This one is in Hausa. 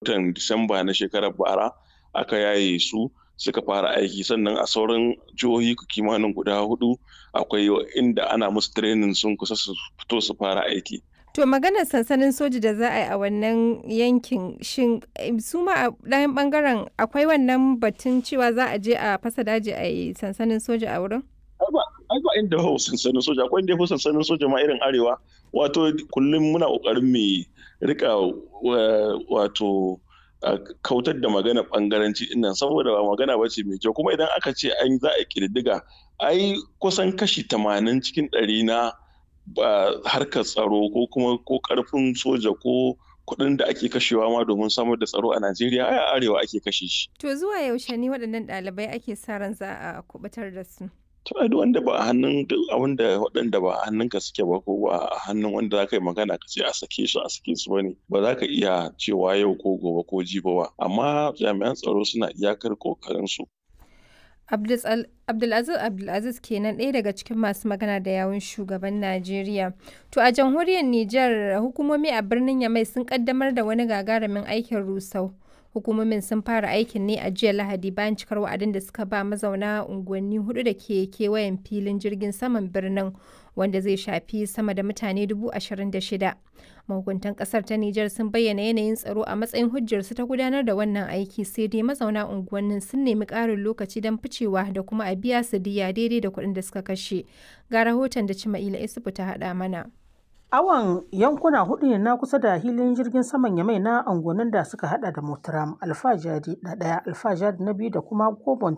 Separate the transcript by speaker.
Speaker 1: watan disamba na shekarar bara aka yaye su suka fara aiki sannan a sauran jihohi kimanin guda hudu akwai inda ana musu training sun kusa su fito su fara aiki
Speaker 2: To maganar sansanin soja da za a yi a wannan yankin shin su ma a ɗayan ɓangaren akwai wannan batun cewa za a je a fasa daji a yi sansanin soja a wurin?
Speaker 1: Ai ba inda hau sansanin soja akwai inda hau sansanin soja ma irin arewa wato kullum muna ƙoƙarin mu rika wato kautar da magana ɓangaranci ɗinnan saboda ba magana ba ce mai kyau kuma idan aka ce an za a ƙididdiga ai kusan kashi tamanin cikin ɗari na ba harkar tsaro ko kuma ko karfin soja ko kuɗin da ake kashewa ma domin samar da tsaro a Najeriya a arewa ake kashe shi.
Speaker 2: To zuwa yaushe ne waɗannan ɗalibai ake sa ran za a kubutar da su?
Speaker 1: To ai wanda ba a hannun wanda waɗanda ba a hannunka suke ba ko ba a hannun wanda za ka yi magana ka ce a sake su a sake su bane ba za ka iya cewa yau ko gobe ko jibi ba amma jami'an tsaro suna iyakar kokarin su.
Speaker 2: Abdulaziz Abdulaziz kenan ɗaya daga cikin masu magana da yawun shugaban Najeriya. To a jamhuriyar Nijar hukumomi a birnin Yamai sun kaddamar da wani gagarumin aikin rusau. Hukumomin sun fara aikin ne a jiya Lahadi bayan cikar wa'adin da suka ba mazauna unguwanni hudu da ke kewayen filin jirgin saman birnin wanda zai shafi sama da mutane dubu ashirin da shida. Mahukuntan kasar ta Nijar sun bayyana yanayin tsaro a matsayin hujjarsu ta gudanar da wannan aiki sai dai mazauna unguwannin sun nemi ƙarin lokaci don ficewa da kuma a biya su diya daidai da kuɗin da suka kashe. Ga rahoton da Cima'ila Isufu ta haɗa mana.
Speaker 3: Awon yankuna hudu ne na kusa da hilin jirgin saman Yamai na angonin da suka hada da Motaram, Alfajari na daya, Alfajari na biyu da kuma Gobon